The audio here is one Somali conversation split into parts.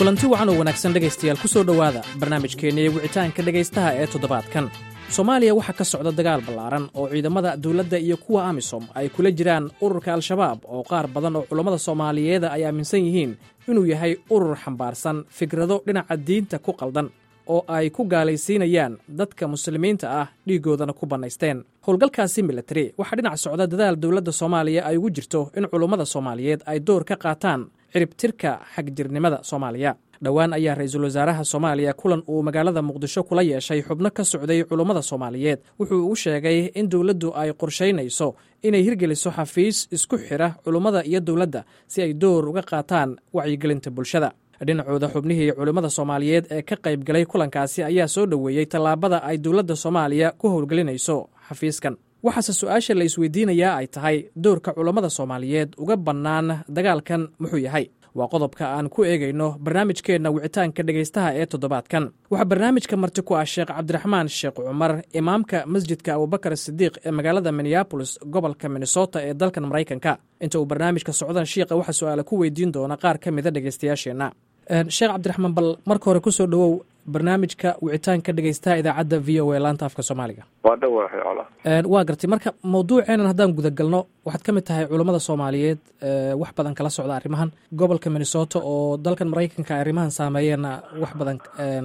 kulanti wacan oo wanaagsan dhegaystayaal ku soo dhowaada barnaamijkeenniiyo wicitaanka dhegaystaha ee toddobaadkan soomaaliya waxaa ka socda dagaal ballaaran oo ciidamada dowladda iyo kuwa amisom ay kula jiraan ururka al-shabaab oo qaar badan oo culammada soomaaliyeeda ay aaminsan yihiin inuu yahay urur xambaarsan fikrado dhinaca diinta ku qaldan oo ay ku gaalaysiinayaan dadka muslimiinta ah dhiiggoodana ku bannaysteen howlgalkaasi milatari waxaa dhinac socda dadaal dowladda soomaaliya ay ugu jirto in culummada soomaaliyeed ay door ka qaataan ciribtirka xagjirnimada soomaaliya dhowaan ayaa ra-iisul wasaaraha soomaaliya kulan uu magaalada muqdisho kula yeeshay xubno ka socday culummada soomaaliyeed wuxuu u sheegay in dowladdu ay qorshaynayso inay hirgeliso xafiis isku xidha culummada iyo dowladda si ay door uga qaataan wacyigelinta bulshada dhinacooda xubnihii culimmada soomaaliyeed ee ka qayb galay kulankaasi ayaa soo dhoweeyey tallaabada ay dowladda soomaaliya ku howlgelinayso xafiiskan waxaase su-aasha la isweydiinayaa ay tahay doorka culammada soomaaliyeed uga bannaan dagaalkan muxuu yahay waa qodobka aan ku eegayno barnaamijkeenna wicitaanka dhegaystaha ee toddobaadkan waxaa barnaamijka marti ku ah sheekh cabdiraxmaan sheekh cumar imaamka masjidka abubakar sidiiq ee magaalada minneabolis gobolka minnesota ee dalkan maraykanka inta uu barnaamijka socdan shiiqa waxaa su-aala ku weydiin doona qaar ka mida dhegaystayaasheenna sheekh cabdiraxmaan bal marka hore kusoo dhowow barnaamijka wicitaanka dhegaystaha idaacadda v o a laanta afka soomaaliga waa dhowaahay cola waa gartay marka mawduuceenan haddaan gudagalno waxaad ka mid tahay culammada soomaaliyeed wax badan kala socda arrimahan gobolka minnesota oo dalkan maraykanka ay arrimahan saameeyeenna wax badan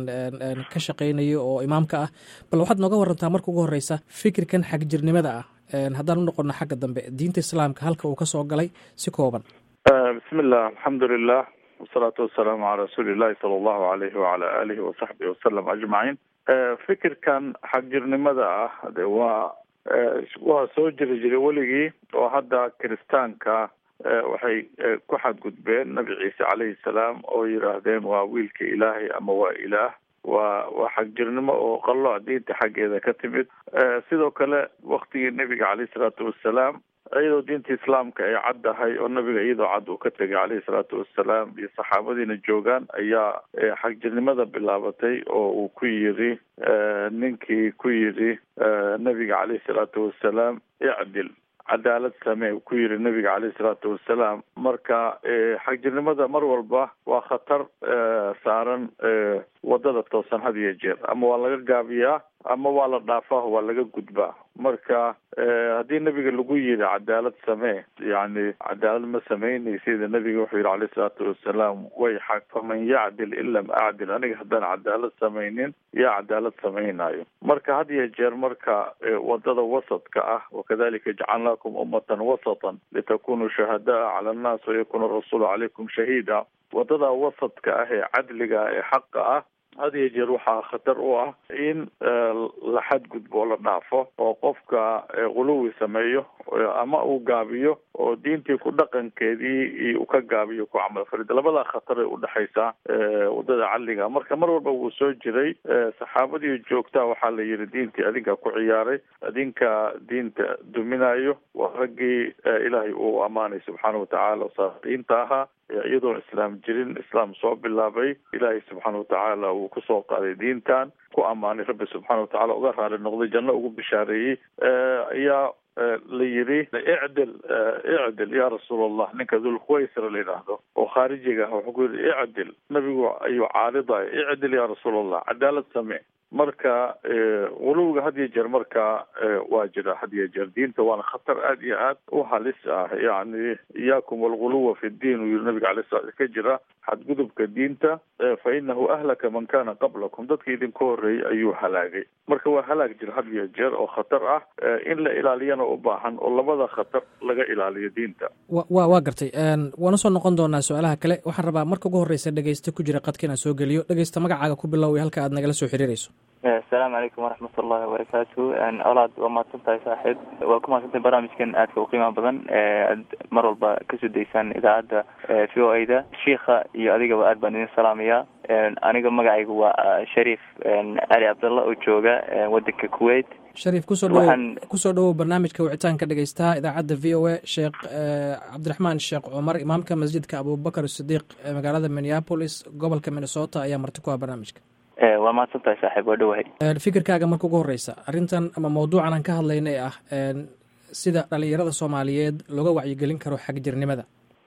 ka shaqeynaya oo imaamka ah bal waxaad nooga warantaa marka ugu horeysa fikirkan xagjirnimada ah haddaan u noqono xagga dambe diinta islaamka halka uu ka soo galay si kooban bismillah alxamdulilah wasalaatu wasalaamu calaa rasuuli illahi sala allahu alayhi wacala alihi wasaxbihi wasalam ajmaciin fikirkan xagjirnimada ah de waa waa soo jiri jiray weligii oo hadda kiristaanka waxay ku xadgudbeen nabi ciise calayhi salaam oo yidhaahdeen waa wiilka ilaahay ama waa ilaah waa waa xagjirnimo oo qallo diinta xaggeeda ka timid sidoo kale waktigii nebiga caleyhi salaatu wassalaam iyadoo diinta islaamka ay caddahay oo nabiga iyadoo cad uu ka tegay caleyhi salaatu wassalaam iyo saxaabadiina joogaan ayaa xagjirnimada bilaabatay oo uu ku yiri ninkii ku yidhi nabiga caleyhi salaatu wassalaam icdil cadaalad samee ku yiri nabiga caleyhi salaatu wassalaam marka xagjirnimada mar walba waa khatar saaran wadada toosan had iyo jeer ama waa laga gaabiyaa ama waa la dhaafaa waa laga gudbaa marka haddii nabiga lagu yiri cadaalad samee yani cadaalad ma samaynaysid nabiga wuxuu yihi caleyhi salaatu wassalaam way xaq faman yacdil in lam acdil aniga haddaan cadaalad samaynin yaa cadaalad samaynayo marka had iyo jeer marka wadada wasadka ah wakadalika jacalnaakum ummatan wasatan litakunuu shuhadaa cala annaas wayakuna rasuulu calaykum shahiida wadada wasadka ah ee cadliga ee xaqa ah had iyo jeer waxaa khatar u ah in la xadgudbo oo la dhaafo oo qofka quluwi sameeyo ama uu gaabiyo oo diintii ku dhaqankeedii uu ka gaabiyo ku camal farida labadaa khatar ay udhexaysaa wadada cadliga marka mar walba wuu soo jiray saxaabadii joogtaa waxaa la yidhi diintii adinka ku ciyaaray adinka diinta duminayo waa raggii ilaahay uu ammaanay subxaana watacaala saadiinta ahaa iyadoon islaam jirin islaam soo bilaabay ilaahay subxaana watacaala uu kusoo qaaday diintan ku ammaanay rabbi subxaana watacala uga raali noqday janno ugu bishaareeyey ayaa la yidhi icdil icdil ya rasuul allah ninka dulkhuwaysra la yidhaahdo oo khaarijiga ah wuxuu ku yidhi icdil nabigu ayuu caaridaya icdil ya rasuul allah cadaalad samee marka quluwiga had iyo jeer marka waa jira had iyo jeer diinta waana khatar aad iyo aad u halis ah yani iyaakum walguluwa fi ddiin uu yiri nabiga alay sala ka jira xadgudubka diinta fa inahu ahlaka man kana qablakum dadka idinka horreeyey ayuu halaagay marka waa halaag jira had iyo jeer oo khatar ah in la ilaaliyana u baahan oo labada khatar laga ilaaliyo diinta wa waa gartay waana soo noqon doonaa su-aalaha kale waxaan rabaa marka ugu horreysa dhegeysta ku jira qadka inaan soo geliyo dhegeysta magacaaga ku bilow halka aad nagala soo xiriirayso asalaamu calaykum waraxmat ullahi wabarakaatu olaad waa mahadsan tahay saaxiib waa ku mahadsantahay barnaamijkan aadka u qiimaha badan aad mar walba kasoo daysaan idaacadda v o a da shiika iyo adigaba aad baan idin salaamayaa aniga magacaygu waa shariif cali cabdalla oo jooga wadanka kuwait shariif kusoo dhawow kusoo dhawow barnaamijka wicitaanka dhegeystaha idaacadda v o a sheekh cabdiraxmaan sheekh cumar imaamka masjidka abubakar sidiiq ee magaalada minneapolis gobolka minnesota ayaa marti ku ah barnaamijka waa mahadsan tahay saaxiib waa dhowahay fikirkaaga marka ugu horeysa arrintan ama mawduucan aan ka hadlayna ee ah sida dhalinyarada soomaaliyeed looga wacyigelin karo xagjirnimada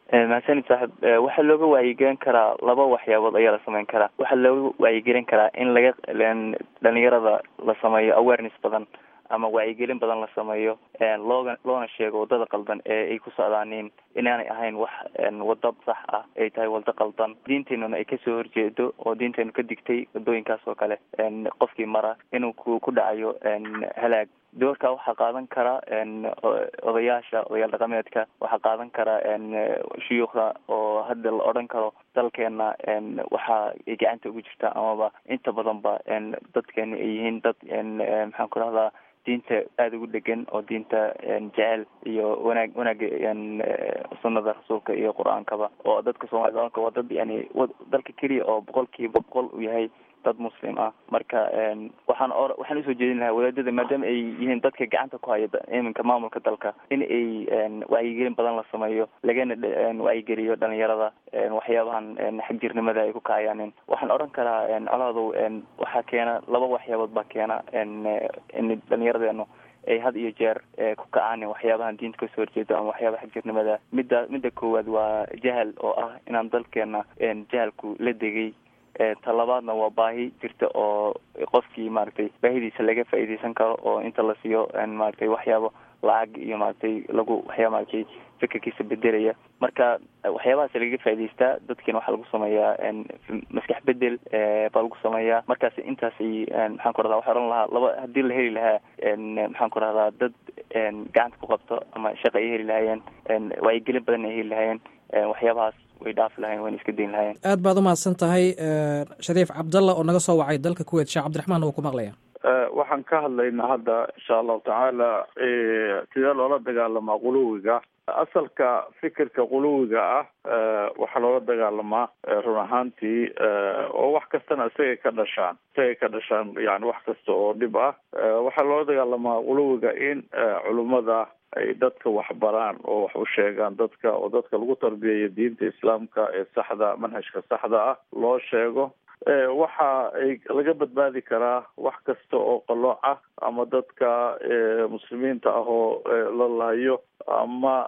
mahadsanid saaxib waxaa looga wacyigelin karaa laba waxyaabood ayaa la sameyn karaa waxaa looga wacyigelin karaa in laga dhalinyarada la sameeyo awareness badan ama wacyigelin badan la sameeyo looga loona sheego wadada qaldan ee ay ku socdaaniin inaanay ahayn wax wado sax ah ay tahay wado qaldan diinteenuna ay kasoo horjeedo oo diinteenu ka digtay wadooyinkaas oo kale qofkii mara inuu ku ku dhacayo halaag doorka waxaa qaadan kara odayaasha odayaal dhaqameedka waxaa qaadan kara shuyuukhda oo hadda la odhan karo dalkeena waxa ay gacanta ugu jirtaa amaba inta badan ba dadkeena ay yihiin dad maxaan ku rahdaa diinta aada ugu dhegan oo diinta jecel iyo wanaag wanaaga sunada rasuulka iyo qur-aankaba oo dadka soomaalida oanka waa dad yani dalka keliya oo boqolkiiba boqol u yahay dad muslim ah marka waxaan o waxaan usoo jeedin lahaa wadaadada maadaama ay yihiin dadka gacanta ku haya iminka maamulka dalka in ay wacyigelin badan la sameeyo lagana wacyigeliyo dhalinyarada waxyaabahan xagjirnimada ay ku kacayaanin waxaan odhan karaa colaadow waxaa keena laba waxyaabood baa keena in dhalinyaradeenu ay had iyo jeer ku kacaan waxyaabahan diinta kasoo horjeedo ama waxyaabaha xagjirnimada midda midda koowaad waa jahal oo ah inaan dalkeena jahalku la degay talabaadna waa baahi jirta oo qofkii maaragtay baahidiisa laga faa'iideysan karo oo inta la siiyo maaragtay waxyaabo lacag iyo maaragtay lagu waxyaa maaragtay fikirkiisa bedelaya marka waxyaabahaas lagaga faa'idaystaa dadkiina waxaa lagu sameeyaa maskax bedel baa lagu sameeyaa markaas intaasay maxaan ku rahdaa waxaa odhan lahaa laba haddii la heli lahaa maxaan ku rahdaa dad gacanta ku qabto ama shaqa ay heli lahaayeen wacyigelin badan ay heli lahaayeen waxyaabahaas way dhaafi lahayen wayna iska dayn lahayeen aad baad umahadsan tahay shariif cabdalla oo naga soo wacay dalka kuweyt sheekh cabdiraxmaan wuu ku maqlaya waxaan ka hadlaynaa hadda insha allahu tacaala sidee loola dagaalamaa quluwiga asalka fikirka quluwiga ah waxaa loola dagaalamaa run ahaantii oo wax kastana isagay ka dhashaan isagay ka dhashaan yani wax kasta oo dhib ah waxaa loola dagaalamaa quluwiga in culummada ay dadka waxbaraan oo wax u sheegaan dadka oo dadka lagu tarbiyayo diinta islaamka ee saxda manhajka saxda ah loo sheego waxa ay laga badbaadi karaa wax kasta oo qalooc ah ama dadka muslimiinta ah oo la lahayo ama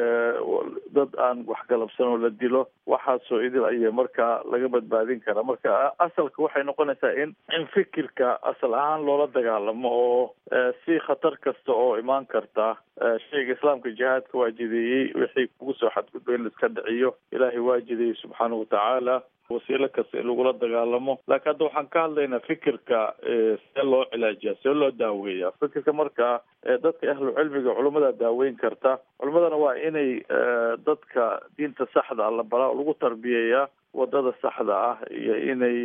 dad aan waxgalabsan oo la dilo waxaasoo idil aya markaa laga badbaadin karaa marka asalka waxay noqonaysaa in in fikirka asal ahaan loola dagaalamo oo si khatar kasta oo imaan karta shayga islaamka jihaadka waa jideeyey wixii kugu soo xadgudba in laiska dhiciyo ilaahay waa jideeyey subxaanahu watacaala wasiilo kasta in lagula dagaalamo laakiin hadda waxaan ka hadlaynaa fikirka see loo cilaajiya see loo daaweeya fikirka marka dadka ahlu cilmiga culummada daaweyn karta culummadana waa inay dadka diinta saxda la baraa lagu tarbiyeeyaa wadada saxda ah iyo inay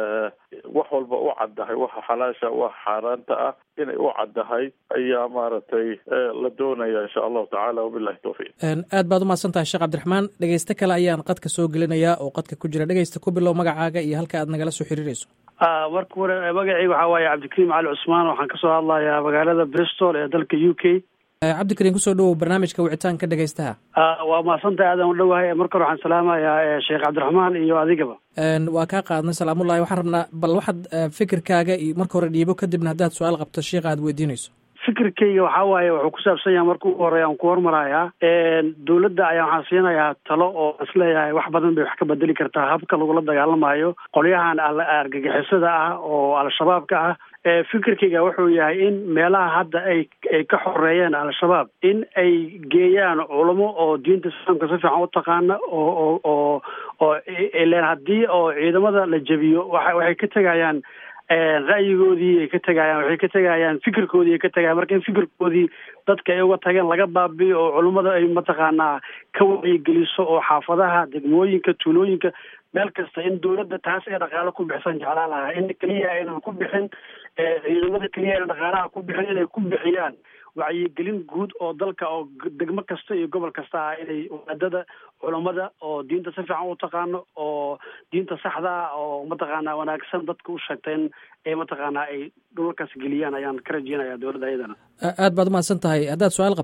wax walba u caddahay waxa xalaasha waxa xaaraanta ah inay u caddahay ayaa maaragtay la doonaya insha allahu tacala wabilahi tawfiiq aad baad umahadsan tahay sheekh cabdiraxmaan dhegeyste kale ayaan qadka soo gelinayaa oo qadka ku jira dhegeysta ku bilow magacaaga iyo halka aad nagala soo xiriirayso marka hore magacayga waxaa waaye cabdikariim cali cusmaan waxaan kasoo hadlayaa magaalada bristol ee dalka u k cabdikariim kusoo dhawow barnaamijka wicitaanka dhegeystaha waa mahadsantahay aadan u dhowahay marka hore waxaan salaamayaa sheekh cabdiraxmaan iyo adigaba waa kaa qaadnay salaamullahi waxaan rabnaa bal waxaad fikirkaaga iyo marka hore dhiibo kadibna haddaad su-aal qabto sheikha aad weydiinayso fikirkayga waxaa waaye wuxuu ku saabsan yahay marka ugu horeya aan ku hormarayaa dawladda ayaa waxaan siinayaa talo oo isleeyahay wax badan bay wax ka bedeli kartaa habka lagula dagaalamayo qolyahan argagixisada ah oo al-shabaabka ah fikirkayga wuxuu yahay in meelaha hadda ay ay ka xoreeyeen al-shabaab in ay geeyaan culamo oo diinta islaamka si fiican u taqaana oo oo oo oo ilen haddii oo ciidamada la jebiyo waa waxay ka tegayaan ra'yigoodii ay ka tegayaan waxay ka tegayaan fikirkoodii ay ka tegayaan marka in fikirkoodii dadka ay uga tageen laga baabiyo oo culummada ay mataqaanaa ka wacyigeliso oo xaafadaha degmooyinka tuulooyinka meel kasta in dawladda taas ee dhaqaalo ku bixsan jeclaan lahaa in keliya aynan ku bixin ciidamada keliya aynan dhaqaalaha ku bixin inay ku bixiyaan wacyigelin guud oo dalka oo degmo kasta iyo gobol kasta ah inay wadaadada culammada oo diinta si fiican u taqaano oo diinta saxda ah oo mataqaanaa wanaagsan dadka u sheegta in ay mataqaanaa ay dhulalkaas geliyaan ayaan ka rajeynaya dowladda ayadana aad baad umahadsan tahay haddaad su-aal qabto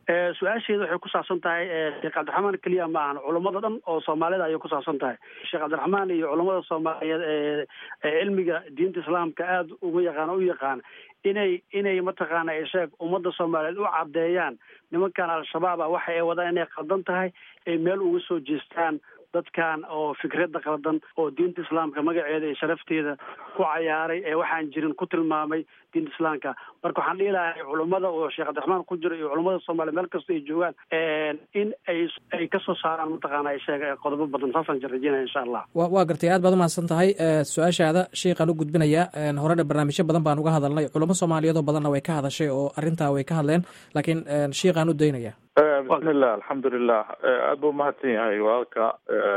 su-aasheeda waxay ku saabsan tahay sheekh cabdiraxmaan keliya ma ahan culammada dhan oo soomaalida ayay ku saabsan tahay sheekh cabdiraxmaan iyo culammada soomaaliyeed ee cilmiga diinta islaamka aada uga yaqaan u yaqaan inay inay mataqaana sheeg ummadda soomaaliyeed u caddeeyaan nimankan al-shabaab ah waxa ay wadaan inay qaldan tahay ay meel uga soo jeestaan dadkan oo fikradda qaldan oo diinta islaamka magaceeda iyo sharafteeda ku cayaaray ee waxaan jirin ku tilmaamay diinta islaamka marka waxaan dhihi lahay culummada oo sheekh cabdiraxmaan ku jiro iyo culummada soomaaliya meel kasta ay joogaan in ay ay kasoo saaraan mataqaana sheeg qodobo badan saasaan rajeenaya insha allah wa waa gartay aad baad umahadsan tahay su-aashaada sheikhaan u gudbinayaa horena barnaamijyo badan baan uga hadalnay culamo soomaaliyeed oo badanna way ka hadashay oo arrintaa way ka hadleen laakiin sheikhaan u daynaya bismillah alxamdulilah aada buu umahadsan yahay walaalka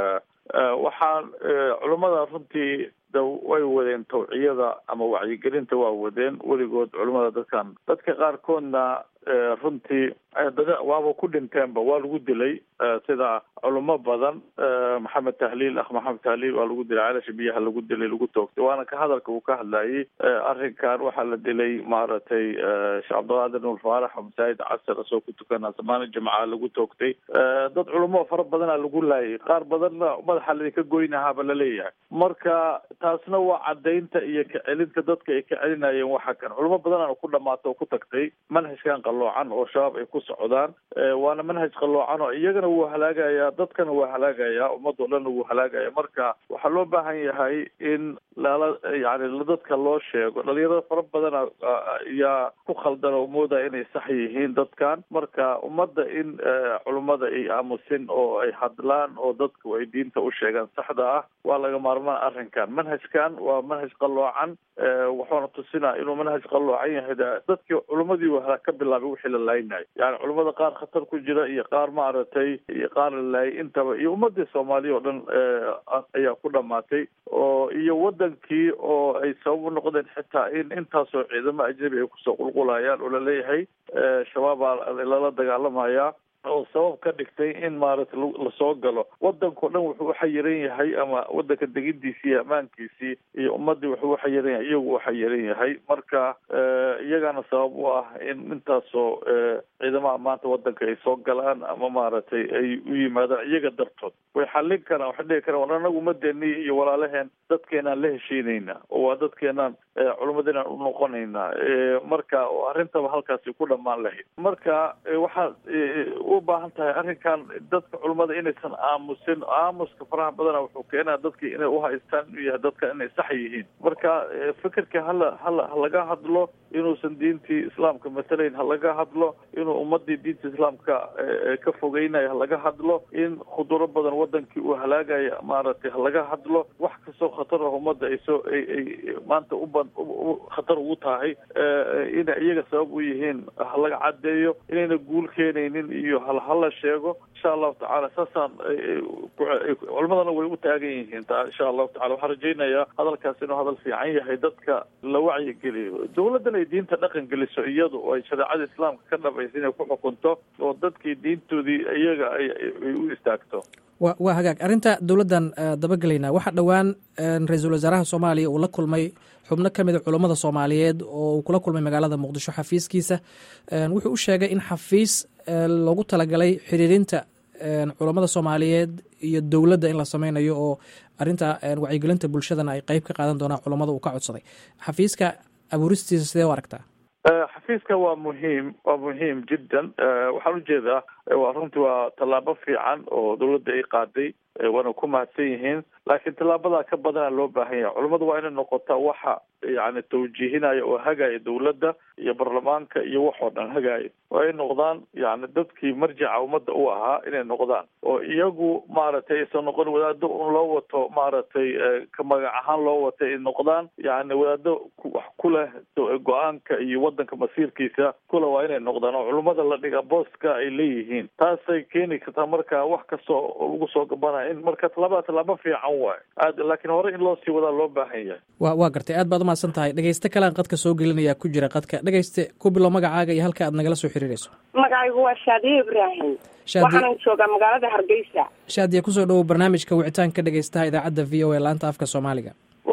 waxaan culummada runtii da way wadeen tawciyada ama wacyigelinta waa wadeen weligood culummada dadkan dadka qaarkoodna runtii waaba ku dhinteenba waa lagu dilay sida culimo badan maxamed tahliil akh maxamed tahliil waa lagu dilay celasha biyaha lagu dilay lagu toogtay waana ka hadalka uu ka hadlayay arrinkan waxaa la dilay maaragtay sheekh cabdiqaadir nuur faarax oo masaajid casar asoo ku tukana samaani jimca lagu toogtay dad culimo fara badana lagu laayay qaar badanna madaxa laidinka goynahaaba laleeyahay marka taasna waa cadaynta iyo kacelinta dadka ay ka celinayeen waxa kan culimo badanana ku dhamaata oo ku tagtay manhajkan qaloocan oo shabaab ay ku socdaan waana manhaj qaloocan oo iyagana wuu halaagayaa dadkana waa halaagayaa ummadoo dhanna wuu halaagaya marka waxaa loo baahan yahay in lala yani dadka loo sheego dhalinyarada fara badana ayaa ku khaldan oo moodaya inay sax yihiin dadkan marka ummadda in culummada ay aamusin oo ay hadlaan oo dadku ay diinta u sheegaan saxda ah waa laga maarmaan arrinkan manhajkan waa manhaj qaloocan wuxuuna tusinaa inuu manhaj qaloocan yahay dadkii culummadii wahala ka bilaabay wixii la laaynayo yani culummada qaar khatar ku jira iyo qaar maaragtay iyo qaar la laayay intaba iyo ummadii soomaaliya oo dhan ayaa ku dhamaatay oo iyo wadankii oo ay sabab u noqdeen xitaa in intaasoo ciidamo ajnabi ay kusoo qulqulayaan oo laleeyahay shabaabaa lala dagaalamaya oo sabab ka dhigtay in maaragtay lasoo galo wadankao dhan wuxuu uxayiran yahay ama wadanka degidiisii iyo ammaankiisii iyo ummadii wuxuu uxayiran yahay iyagu uxayiran yahay marka iyagana sabab u ah in intaasoo ciidamaha maanta wadanka ay soo galaan ama maaragtay ay u yimaadaan iyaga dartood way xallin karaan waxay dhihi karaan war anagu umadeeni iyo walaalaheen dadkeenaan la heshiinayna oo waa dadkeenaan culimadeenaan u noqonaynaa marka arrintaba halkaasi ku dhamaan lahayd marka waxaa u baahan tahay arrinkan dadka culimmada inaysan aamusin aamuska faraha badana wuxuu keenaa dadkii inay uhaystaan inuu yahay dadka inay sax yihiin marka fikirka hala hala halaga hadlo inuusan diintii islaamka matalayn halaga hadlo inuu ummadii diinta islaamka ka fogeynayo halaga hadlo in khuduro badan wadankii uu halaagaya maaragtay halaga hadlo wax kastoo khatar ah ummadda ay soo ay ay maanta uban khatar ugu tahay inay iyaga sabab u yihiin halaga caddeeyo inayna guul keenaynin iyo hal hala sheego insha allahu tacala saasaan culimadana way u taagan yihiin insha allahu tacala waxaan rajaynayaa hadalkaas inuu hadal fiican yahay dadka la wacyigeliyo dawladdan ay diinta dhaqan geliso iyadu oo ay shareecada islaamka ka dhabaysa inay ku xukunto oo dadkii diintoodii iyaga ay u istaagto wa waa hagaag arrinta dowladdan dabagelaynaa waxaa dhowaan ra-iisul wasaaraha soomaaliya uu la kulmay xubno ka mida culammada soomaaliyeed oo uu kula kulmay magaalada muqdisho xafiiskiisa wuxuu u sheegay in xafiis loogu talagalay xiriirinta culammada soomaaliyeed iyo dowladda in la sameynayo oo arrinta wacyigelinta bulshadana ay qeyb ka qaadan doonaan culammada uu ka codsaday xafiiska abuuristiisa sidee u aragtaa xafiiska waa muhiim waa muhiim jiddan waxaan ujeedaa waa runtii waa tallaabo fiican oo dawladda ay qaaday waana ku mahadsan yihiin laakiin tallaabadaa ka badana loo baahan yahay culamadu waa inay noqotaa waxa yani tawjiihinaya oo hagaya dawladda iyo baarlamaanka iyo waxoo dhan hagaya waa ay noqdaan yani dadkii marjaca ummadda u ahaa inay noqdaan oo iyagu maaragtay aysan noqon wadaado un loo wato maaragtay ka magac ahaan loo wato ay noqdaan yani wadaado wax ku leh go-aanka iyo wadanka masiirkiisa kule waa inay noqdaan oo culummada la dhiga booska ay leeyihiin taasay keeni kartaa marka wax kastoo lagu soo gabanaya in marka tallaabada tallaabo fiican waay aad laakiin hore in loo sii wadaa loo baahan yahay wa waa gartay aad baad umahadsan tahay dhegeyste kalean qadka soo gelinaya ku jira qadka dhegeyste ku bilo magacaaga iyo halka aad nagala soo xiriirayso magacaygu waa shaadiye ibraahim waxaanan joogaa magaalada hargeysa shaadiya kusoo dhawow barnaamijka wicitaanka dhegeystaha idaacadda v o a laanta afka soomaaliga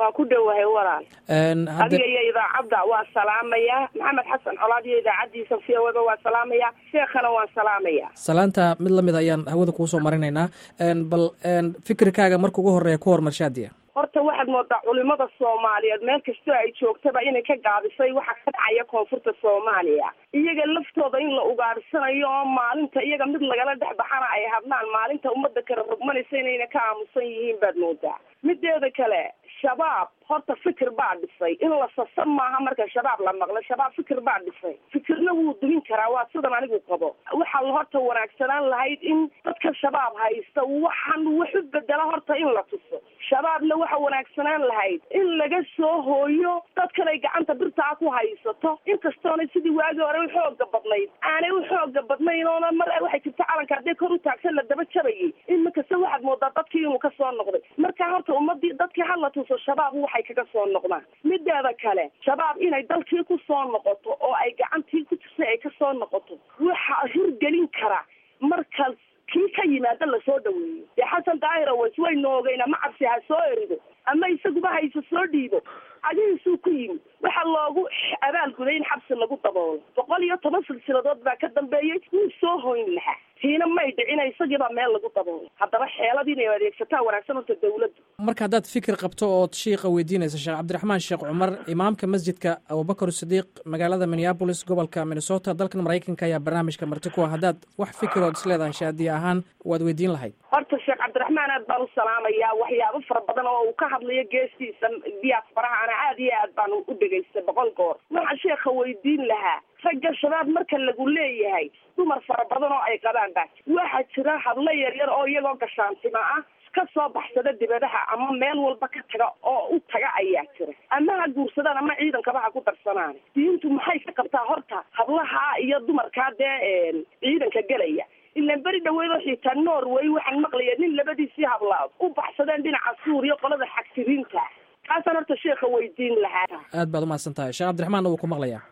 waan ku dhowahay walaal adiga iyo idaacadda waa salaamaya maxamed xasan colaad iyo idaacaddiisa fiawada waa salaamaya sheekhana waan salaamaya salaanta mid lamid ayaan hawada kuusoo marinaynaa bal fikirkaaga marka ugu horeeya ku hormar shaadiya horta waxaad moodaa culimada soomaaliyeed meel kastoo ay joogtaba inay ka gaabisay waxa ka dhacaya koonfurta soomaaliya iyaga laftooda in la ugaadhsanayo oo maalinta iyaga mid lagala dhex baxana ay hadlaan maalinta ummadda kala rogmanaysa inayna ka aamusan yihiin baad moodaa mideeda kale shabaab horta fikir baa dhisay in la sasa maaha marka shabaab la maqlo shabaab fikir baa dhisay fikirna wuu dumin karaa waa sidan anigu qabo waxaa horta wanaagsanaan lahayd in dadka shabaab haysta waxaan waxu bedela horta in la tuso shabaabna waxa wanaagsanaan lahayd in laga soo hooyo dadkan ay gacanta birtaa ku haysato inkastoona sidii waagii hore u xooga badnayd aanay u xooga badnayn oona mar waxay jirta calanka haddee kor u taagsan la daba jabayay iminkasta waxaad moodaa dadkii inuu kasoo noqday marka horta ummadii dadkii hala tuso shabaab waxay kaga soo noqdaan mideeda kale shabaab inay dalkii ku soo noqoto oo ay gacantii ku jirtay ay kasoo noqoto waxaa hirgelin kara markaas kii ka yimaada lasoo dhaweeyo dee xasan daahira ways waynu ogeyna ma cabsi ha soo erido ama isaguba hayse soo dhiibo adihiisuu ku yimi waxaa loogu abaalguday in xabsi lagu daboolo boqol iyo toban silsiladood baa ka dambeeyey wuu soo hoyn lahaa tiina may dhicina isagiibaa meel lagu daboolo haddaba xeelad inay adeegsataa wanaagsan horta dawladdu marka haddaad fikir qabto ood shiiqa weydiinaysa sheekh cabdiraxmaan sheekh cumar imaamka masjidka abubakar sidiiq magaalada minneabolis gobolka minnesota dalkan maraykanka ayaa barnaamijka marti ku ah haddaad wax fikirood isleedahay shaadiya ahaan waad weydiin lahayd horta sheekh cabdiraxmaan aad baan u salaamayaa waxyaabo fara badan oo uu ka hadlayo geestiisa diyaasfaraha ana aad iyo aad baan u dhegaystay boqol goor waxaan sheekha weydiin lahaa ragga shabaab marka lagu leeyahay dumar fara badan oo ay qabaan baa waxaa jira hadlo yaryar oo iyagoo gashaantima ah ka soo baxsada dibadaha ama meel walba ka taga oo u taga ayaa jira ama ha guursadaan ama ciidankaba ha ku darsanaan diintu maxay ka qabtaa horta hablaha iyo dumarkaa dee ciidanka gelaya ilaan beri dhaweedoo xitaa norway waxaan maqlaya nin labadiisii hablaad u baxsadeen dhinaca suuriya qolada xagsiriinta kaasaan horta sheekha weydiin lahaa aad baad umahadsan tahay sheekh cabdiraxmaan wuu ku maqlayaa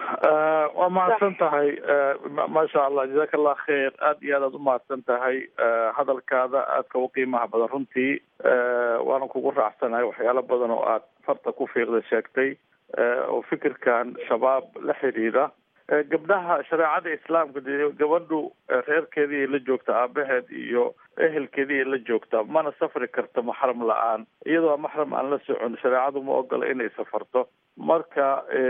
waa mahadsan tahay maasha allah jazaaka allah khayr aad iyo aad aad umahadsan tahay hadalkaada aadka u qiimaha badan runtii waana kugu raacsanahay waxyaalo badan oo aad farta ku fiiqda sheegtay oo fikirkan shabaab la xiriira gabdhaha shareecada islaamka de gabadhu reerkeedii la joogta aabaheed iyo ehelkeedii la joogta mana safri karta maxram la-aan iyadoo maxram aan la socon shareecadu ma ogola inay safarto marka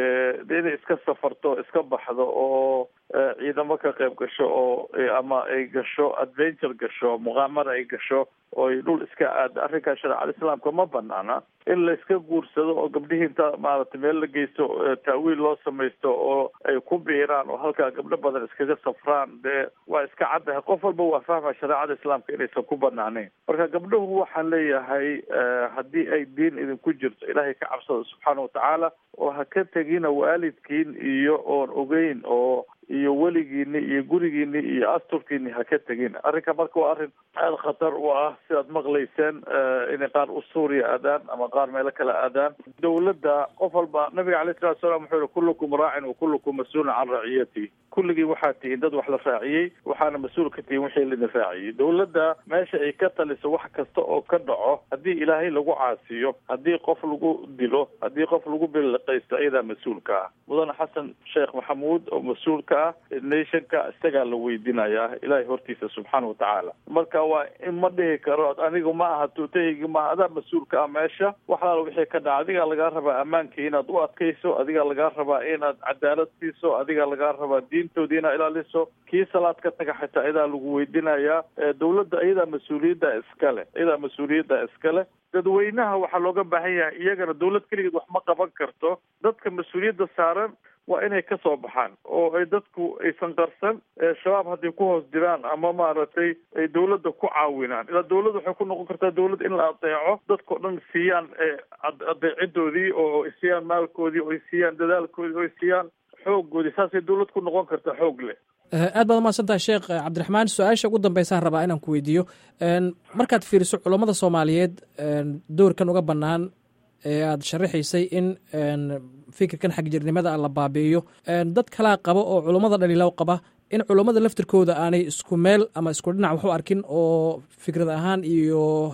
de inay iska safarto iska baxdo oo ciidamo ka qayb gasho oo ama ay gasho adventure gasho muqaamara ay gasho oo ay dhul iska aada arrinkaa shareecada islaamka ma banaana in la iska guursado oo gabdhihii inta maaragtay meel la geysto taawiil loo samaysto oo ay ku biiraan oo halkaa gabdho badan iskaga safraan dee waa iska caddahay qof walba waa fahma shareecada islaamka inaysan ku banaanayn marka gabdhuhu waxaan leeyahay haddii ay diin idinku jirto ilaahay ka cabsada subxaana watacaala oo ha ka tegina waalidkiin iyo oon ogeyn oo iyo weligiini iyo gurigiini iyo asturkiini ha ka tegin arrinka marka waa arrin aada khatar u ah sidaad maqlayseen inay qaar u suuriya aadaan ama qaar meelo kale aadaan dawladda qof walba nabiga alayh salatu salam wuxuu yihi kullukum raacin wa kullukum mas-uulun can raciyati kulligii waxaa tihiin dad wax la raaciyey waxaana mas-uul ka tihiin wixii laidin raaciyey dawladda meesha ay ka taliso wax kasta oo ka dhaco haddii ilaahay lagu caasiyo haddii qof lagu dilo haddii qof lagu biliqaysto iyadaa mas-uulka ah mudane xasan sheekh maxamuud oo mas-uulka ah nationka isagaa la weydinayaa ilaahay hortiisa subxaana watacaala marka waa in ma dhihi karo anigu ma aha tuutahaygi maaha adaa mas-uulka ah meesha wax alaal wixii ka dhaca adigaa lagaa rabaa ammaankii inaad u adkayso adigaa lagaa rabaa inaad cadaalad siiso adigaa lagaa rabaa diintoodii inaad ilaaliso kii salaad ka taga xitaa iyadaa lagu weydinayaa dawladda iyadaa mas-uuliyadda iskale iyadaa mas-uuliyadda iskale dadweynaha waxaa looga baahan yahay iyagana dawlad keligeed wax ma qaban karto dadka mas-uuliyadda saaran waa inay ka soo baxaan oo ay dadku aysan qarsan shabaab hadday ku hoos jiraan ama maaragtay ay dawladda ku caawinaan ilaa dawladda waxay ku noqon kartaa dawlad in la adeeco dadkao dhan siiyaan adeecidoodii oo ay siiyaan maalkoodii oo ay siiyaan dadaalkoodii oo ay siiyaan xooggoodii saasay dawlad ku noqon kartaa xoog leh aad baad umahadsan tahay sheekh cabdiraxmaan su-aasha ugu dambeysaan rabaa inaan ku weydiiyo markaad fiiriso culammada soomaaliyeed doorkan uga bannaan ee aada sharaxaysay in fikirkan xagjirnimada la baabi'iyo dad kalaa qaba oo culummada dhaliilow qaba in culummada laftirkooda aanay isku meel ama isku dhinac wax u arkin oo fikrad ahaan iyo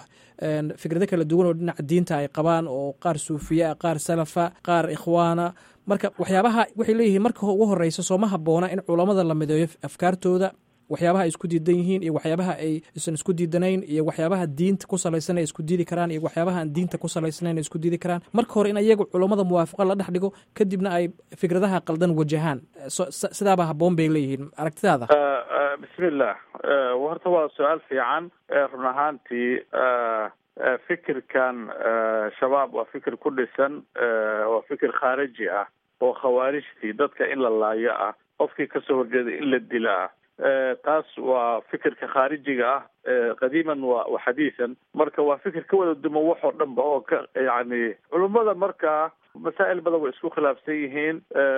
fikrado kala duwan oo dhinaca diinta ay qabaan oo qaar suufiya qaar salafa qaar ikhwaana marka waxyaabaha waxay leeyihiin marka ugu horeysa sooma haboona in culammada la mideeyo afkaartooda waxyaabaha ay isku diidan yihiin iyo waxyaabaha ay isan isku diidanayn iyo waxyaabaha diinta ku salaysan ay isku diidi karaan iyo waxyaabaha aan diinta ku salaysanayn ay isku diidi karaan marka hore in iyagu culammada muwaafaqo la dhex dhigo kadibna ay fikradaha qaldan wajahaan sidaaba haboon bay leeyihiin aragtidaada bismillah horta waa su-aal fiican run ahaantii fikirkan shabaab waa fikir ku dhisan waa fikir khaariji ah oo khawaarijtii dadka in la laayo ah qofkii kasoo horjeeday in la dila ah taas waa fikirka khaarijiga ah qadiiman wa wa xadiisan marka waa fikir ka wada duman wax oo dhan ba oo ka yani culummada markaa masaa'il badan way isku khilaafsan yihiin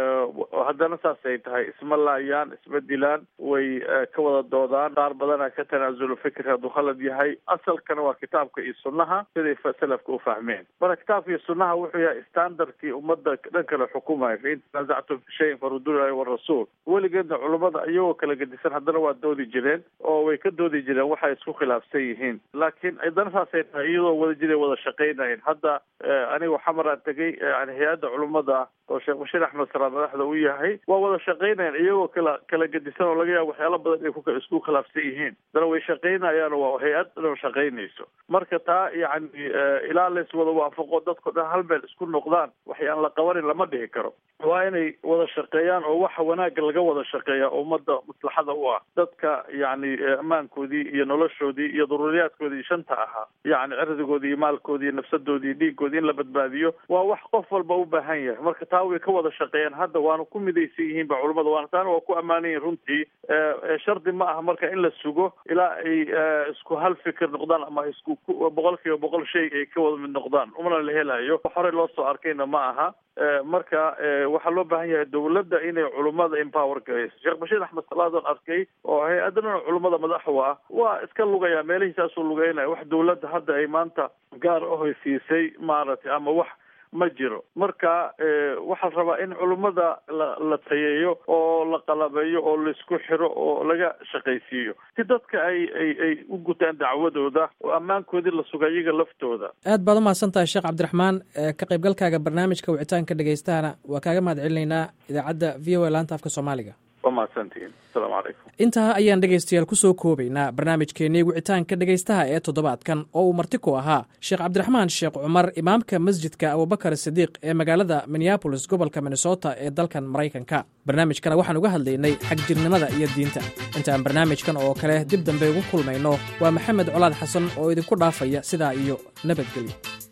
haddana saasay tahay isma laayaan isma dilaan way ka wada doodaan qaar badana ka tanaasulo fikir hadduu khalad yahay asalkana waa kitaabka iyo sunnaha siday salafka u fahmeen marka kitaabka iyo sunnaha wuxuu yahay standardkii ummadda dhan kale xukumaya fain tanaasactum fi shayin faruduu ilahi warasuul weligeedna culummada iyagoo kala gedisan haddana waa doodi jireen oo way ka doodi jireen waxay isku khilaafsan yihiin laakiin haddana saasay tahay iyadoo wada jiray wada shaqaynayn hadda aniga xamaraan tegay hay-adda culummada oo sheekh bashiir axmed saraad madaxda u yahay waa wada shaqaynayan iyagoo kala kala gedisan oo laga yaabo waxyaala badan ay ku isku khilaafsan yihiin dana way shaqaynayaan waa hay-ad dhan shaqaynayso marka taa yacni ilaa lays wada waafaqo dadko dhan hal meel isku noqdaan waxyaan la qabanin lama dhihi karo waa inay wada shaqeeyaan oo waxa wanaagga laga wada shaqeeya oo ummadda maslaxada u ah dadka yacni ammaankoodii iyo noloshoodii iyo daruuriyaadkoodii shanta ahaa yacni cirdigoodii iyo maalkoodii iyo nafsadoodii iyo dhiigoodii in la badbaadiyo waa wax qof walba u baahan yahay marka taa way ka wada shaqeeyaan hadda waana ku midaysan yihiin ba culamada waana taana waa ku ammaanan yihin runtii shardi ma aha marka in la sugo ilaa ay isku hal fikir noqdaan ama isku boqol kiiba boqol shay ay ka wada mid noqdaan umana la helayo horey loo soo arkayna ma aha marka waxaa loo baahan yahay dawladda inay culummada empower garayso sheekh bashiir axmed salaadoon arkay oo hay-adana culummada madaxu ah waa iska lugaya meelihiisaasuu lugeynaya wax dawladda hadda ay maanta gaar ahoysiisay maaragtay ama wax ma jiro marka waxaa la rabaa in culummada la la tayeeyo oo la qalabeeyo oo laisku xiro oo laga shaqaysiiyo si dadka ay ay ay u gutaan dacwadooda oo ammaankoodii la suga iyaga laftooda aad baad umahadsan tahay sheekh cabdiraxmaan ka qaybgalkaaga barnaamijka wicitaanka dhegeystahana waa kaaga mahad celinaynaa idaacadda v o a laanta afka soomaaliga waa mahadsantihiin asalaamu calaykum intaa ayaan dhegaystayaal ku soo koobaynaa barnaamijkeennii wicitaanka dhegaystaha ee toddobaadkan oo uu marti ku ahaa sheekh cabdiraxmaan sheekh cumar imaamka masjidka abubakar sidiiq ee magaalada minneabolis gobolka minnesota ee dalkan maraykanka barnaamijkana waxaan uga hadlaynay xagjirnimada iyo diinta intaan barnaamijkan oo kale dib dambe ugu kulmayno waa maxamed colaad xasan oo idinku dhaafaya sidaa iyo nabadgelyo